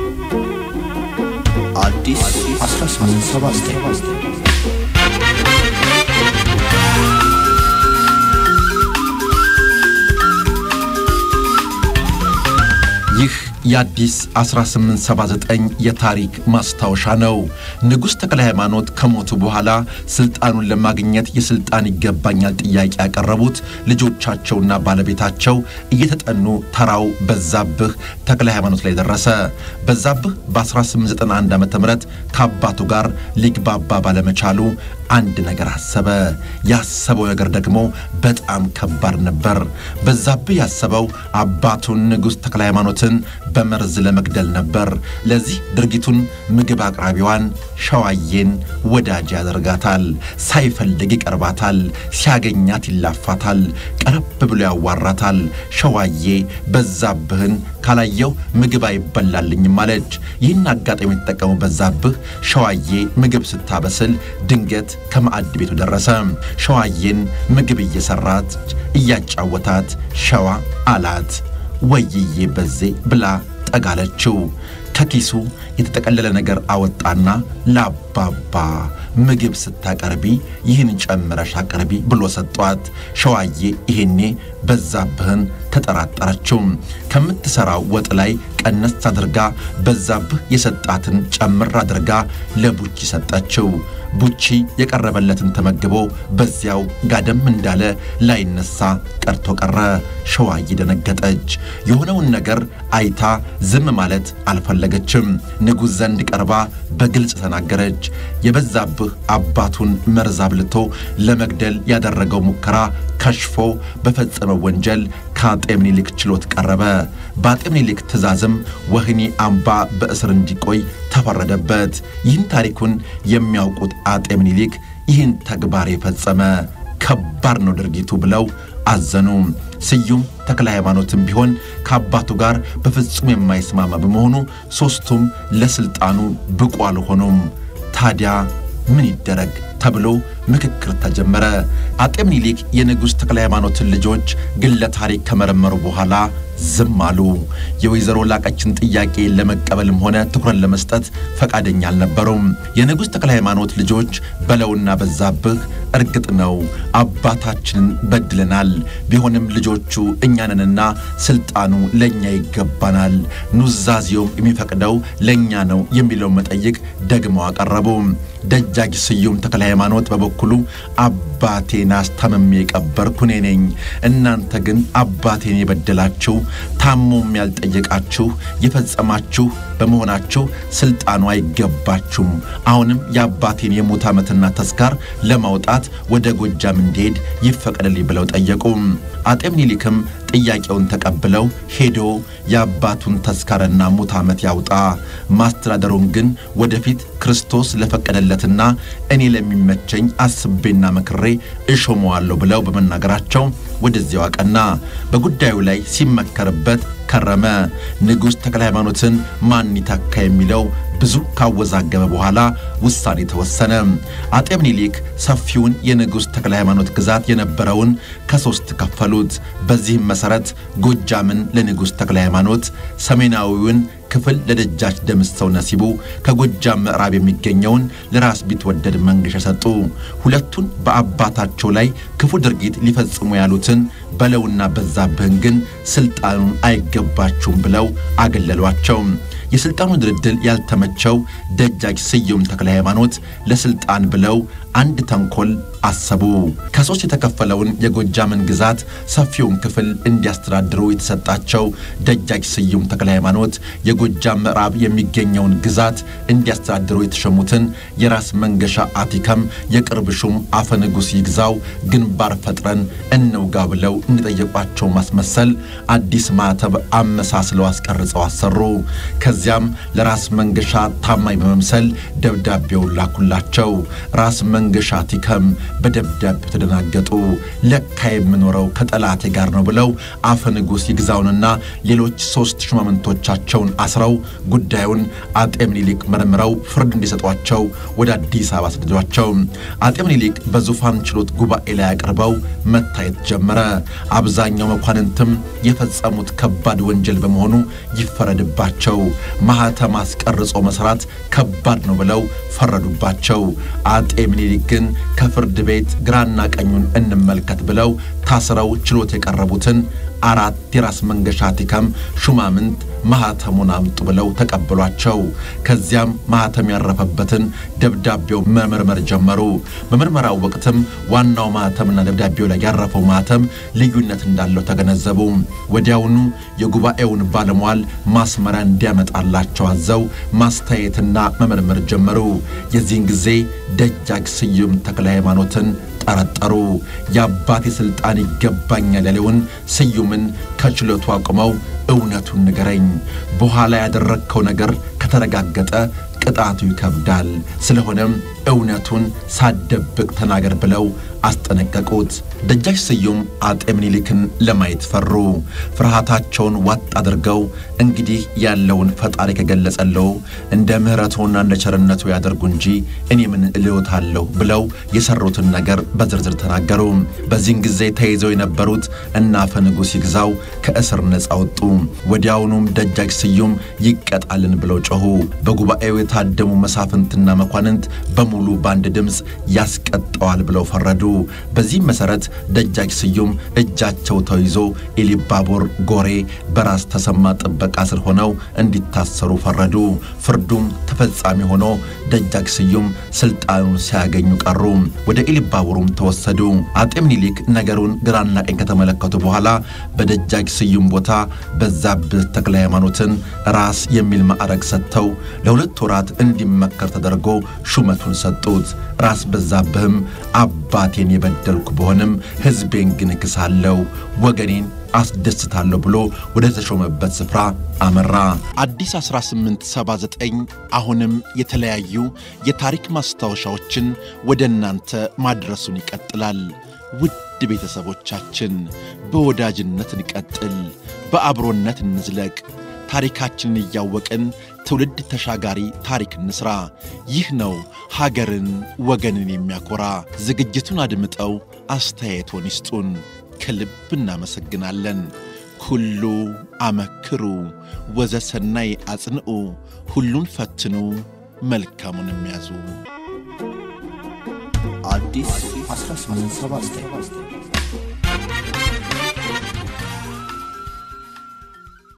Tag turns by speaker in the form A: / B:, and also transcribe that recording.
A: አዲስ 1879
B: ይህ የአዲስ 1879 የታሪክ ማስታወሻ ነው። ንጉሥ ተክለ ሃይማኖት ከሞቱ በኋላ ስልጣኑን ለማግኘት የስልጣን ይገባኛል ጥያቄ ያቀረቡት ልጆቻቸውና ባለቤታቸው እየተጠኑ ተራው በዛብህ ተክለ ሃይማኖት ላይ ደረሰ። በዛብህ በ1891 ዓ ም ከአባቱ ጋር ሊግባባ ባለመቻሉ አንድ ነገር አሰበ። ያሰበው ነገር ደግሞ በጣም ከባድ ነበር። በዛብህ ያሰበው አባቱን ንጉሥ ተክለ ሃይማኖትን በመርዝ ለመግደል ነበር። ለዚህ ድርጊቱን ምግብ አቅራቢዋን ሸዋዬን ወዳጅ ያደርጋታል። ሳይፈልግ ይቀርባታል። ሲያገኛት ይላፋታል። ቀረብ ብሎ ያዋራታል። ሸዋዬ በዛብህን ካላየው ምግብ አይበላልኝም አለች። ይህን አጋጣሚ የተጠቀሙ በዛብህ ሸዋዬ ምግብ ስታበስል ድንገት ከማዕድ ቤቱ ደረሰ። ሸዋዬን ምግብ እየሰራች እያጫወታት ሸዋ አላት ወይዬ በዜ ብላ ጠጋለችው። ከኪሱ የተጠቀለለ ነገር አወጣና ለአባባ ምግብ ስታቀርቢ ይህን ጨምረሽ አቅርቢ ብሎ ሰጧት። ሸዋዬ ይሄኔ በዛብህን ተጠራጠረችው። ከምትሠራው ወጥ ላይ ቀነስ አድርጋ በዛብህ የሰጣትን ጨምር አድርጋ ለቡቺ ሰጠችው። ቡቺ የቀረበለትን ተመግቦ በዚያው ጋደም እንዳለ ላይነሳ ቀርቶ ቀረ። ሸዋዬ ደነገጠች። የሆነውን ነገር አይታ ዝም ማለት አልፈለገችም። ንጉሥ ዘንድ ቀርባ በግልጽ ተናገረች። የበዛብህ አባቱን መርዝ አብልቶ ለመግደል ያደረገው ሙከራ ከሽፎ በፈጸመው ወንጀል ከአጤ ምኒልክ ችሎት ቀረበ። በአጤ ምኒልክ ትእዛዝም ወህኒ አምባ በእስር እንዲቆይ ተፈረደበት። ይህን ታሪኩን የሚያውቁት አጤ ምኒልክ ይህን ተግባር የፈጸመ ከባድ ነው ድርጊቱ ብለው አዘኑ። ስዩም ተክለ ሃይማኖትም ቢሆን ከአባቱ ጋር በፍጹም የማይስማማ በመሆኑ ሦስቱም ለሥልጣኑ ብቁ አልሆኑም። ታዲያ ምን ይደረግ ተብሎ ምክክር ተጀመረ። አጤ ምኒልክ የንጉሥ ተክለ ሃይማኖትን ልጆች ግለ ታሪክ ከመረመሩ በኋላ ዝም አሉ። የወይዘሮ ላቀችን ጥያቄ ለመቀበልም ሆነ ትኩረት ለመስጠት ፈቃደኛ አልነበሩም። የንጉሥ ተክለ ሃይማኖት ልጆች በለውና በዛብህ እርግጥ ነው አባታችንን በድለናል፣ ቢሆንም ልጆቹ እኛንንና ስልጣኑ ለእኛ ይገባናል፣ ኑዛዜውም የሚፈቅደው ለእኛ ነው የሚለውን መጠይቅ ደግመው አቀረቡ። ደጃጅ ስዩም ተክለ ሃይማኖት በበኩሉ አባቴን አስታምሜ የቀበርኩ እኔ ነኝ። እናንተ ግን አባቴን የበደላችሁ ታሞም ያልጠየቃችሁ የፈጸማችሁ በመሆናችሁ ስልጣኑ አይገባችሁም። አሁንም የአባቴን የሙት ዓመትና ተስካር ለማውጣት ወደ ጎጃም እንዲሄድ ይፈቀድልኝ ብለው ጠየቁ። አጤ ምኒልክም ጥያቄውን ተቀብለው ሄዶ የአባቱን ተስካርና ሙት ዓመት ያውጣ፣ ማስተዳደሩን ግን ወደፊት ክርስቶስ ለፈቀደለትና እኔ ለሚመቸኝ አስቤና መክሬ እሾመዋለሁ ብለው በመናገራቸው ወደዚያው አቀና። በጉዳዩ ላይ ሲመከርበት ከረመ። ንጉሥ ተክለ ሃይማኖትን ማን ይተካ የሚለው ብዙ ካወዛገበ በኋላ ውሳኔ ተወሰነ። አጤ ምኒልክ ሰፊውን የንጉሥ ተክለ ሃይማኖት ግዛት የነበረውን ከሦስት ከፈሉት። በዚህም መሠረት ጎጃምን ለንጉሥ ተክለ ሃይማኖት፣ ሰሜናዊውን ክፍል ለደጃች ደምሰው ነሲቡ፣ ከጎጃም ምዕራብ የሚገኘውን ለራስ ቢትወደድ መንገሻ ሰጡ። ሁለቱን በአባታቸው ላይ ክፉ ድርጊት ሊፈጽሙ ያሉትን በለውና በዛብህን ግን ስልጣኑን አይገባችሁም ብለው አገለሏቸው። የስልጣኑ ድልድል ያልተመቸው ደጃች ስዩም ተክለ ሃይማኖት ለስልጣን ብለው አንድ ተንኮል አሰቡ። ከሦስት የተከፈለውን የጎጃምን ግዛት ሰፊውን ክፍል እንዲያስተዳድሩ የተሰጣቸው ደጃች ስዩም ተክለ ሃይማኖት የጎጃም ምዕራብ የሚገኘውን ግዛት እንዲያስተዳድሩ የተሸሙትን የራስ መንገሻ አቲከም የቅርብ ሹም አፈ ንጉሥ ይግዛው ግንባር ፈጥረን እንውጋ ብለው እንጠየቋቸው ማስመሰል አዲስ ማዕተብ አመሳስለው አስቀርጸው አሰሩ። ከዚያም ለራስ መንገሻ ታማኝ በመምሰል ደብዳቤውን ላኩላቸው። ራስ መንገሻ ቲከም በደብዳቤው ተደናገጡ። ለካ የምኖረው ከጠላቴ ጋር ነው ብለው አፈ ንጉሥ ይግዛውንና ሌሎች ሦስት ሹማምንቶቻቸውን አስረው ጉዳዩን አጤ ምኒልክ መርምረው ፍርድ እንዲሰጧቸው ወደ አዲስ አበባ ሰደዷቸው። አጤ ምኒልክ በዙፋን ችሎት ጉባኤ ላይ አቅርበው መታየት ጀመረ። አብዛኛው መኳንንትም የፈጸሙት ከባድ ወንጀል በመሆኑ ይፈረድባቸው፣ ማኅተም አስቀርጾ መሥራት ከባድ ነው ብለው ፈረዱባቸው። አጤ ምኒልክ ግን ከፍርድ ቤት ግራና ቀኙን እንመልከት ብለው ታስረው ችሎት የቀረቡትን አራት የራስ መንገሻ ቲከም ሹማምንት ማኅተሙን አምጡ ብለው ተቀበሏቸው። ከዚያም ማኅተም ያረፈበትን ደብዳቤው መመርመር ጀመሩ። በምርመራው ወቅትም ዋናው ማኅተምና ደብዳቤው ላይ ያረፈው ማኅተም ልዩነት እንዳለው ተገነዘቡ። ወዲያውኑ የጉባኤውን ባለሟል ማስመሪያ እንዲያመጣላቸው አዘው ማስተያየትና መመርመር ጀመሩ። የዚህን ጊዜ ደጃች ስዩም ተክለ ሃይማኖትን ጠረጠሩ። የአባቴ ሥልጣን ይገባኛል ያለውን ስዩምን ከችሎቱ አቁመው እውነቱን ንገረኝ፣ በኋላ ያደረግከው ነገር ከተረጋገጠ ቅጣቱ ይከብዳል። ስለሆነም እውነቱን ሳደብቅ ተናገር ብለው አስጠነቀቁት። ደጃች ስዩም አጤ ምኒልክን ለማየት ፈሩ። ፍርሃታቸውን ዋጥ አድርገው እንግዲህ ያለውን ፈጣሪ ከገለጸለው እንደ ምሕረቱና እንደ ቸርነቱ ያደርጉ እንጂ እኔ ምን እልዎታለሁ ብለው የሰሩትን ነገር በዝርዝር ተናገሩ። በዚህን ጊዜ ተይዘው የነበሩት እነ አፈ ንጉሥ ይግዛው ከእስር ነጻ ወጡ። ወዲያውኑም ደጃች ስዩም ይቀጣልን ብለው ጮኹ። በጉባኤው የታደሙ መሳፍንትና መኳንንት በሙሉ በአንድ ድምፅ ያስቀጠዋል ብለው ፈረዱ። በዚህም መሠረት ደጃች ስዩም እጃቸው ተይዞ ኢሊባቦር ጎሬ በራስ ተሰማ ጥበቃ ስር ሆነው እንዲታሰሩ ፈረዱ። ፍርዱም ተፈጻሚ ሆኖ ደጃች ስዩም ስልጣኑን ሲያገኙ ቀሩ። ወደ ኢሊባቦሩም ተወሰዱ። አጤ ምኒልክ ነገሩን ግራና ቀኝ ከተመለከቱ በኋላ በደጃች ስዩም ቦታ በዛብህ ተክለ ሃይማኖትን ራስ የሚል ማዕረግ ሰጥተው ለሁለት ወራት እንዲመከር ተደርጎ ሹመቱን ሰጡት። ራስ በዛብህም አባቴን የበደልኩ በሆንም ሕዝቤን ግን እክሳለሁ፣ ወገኔን አስደስታለሁ ብሎ ወደ ተሾመበት ስፍራ አመራ። አዲስ 1879 አሁንም የተለያዩ የታሪክ ማስታወሻዎችን ወደ እናንተ ማድረሱን ይቀጥላል። ውድ ቤተሰቦቻችን በወዳጅነት እንቀጥል፣ በአብሮነት እንዝለቅ። ታሪካችንን እያወቅን ትውልድ ተሻጋሪ ታሪክ እንስራ። ይህ ነው ሀገርን ወገንን የሚያኮራ። ዝግጅቱን አድምጠው አስተያየቶን ይስጡን። ከልብ እናመሰግናለን። ኩሉ አመክሩ ወዘሰናይ አጽንዑ፣ ሁሉን ፈትኑ መልካሙን የሚያዙ
A: አዲስ 1879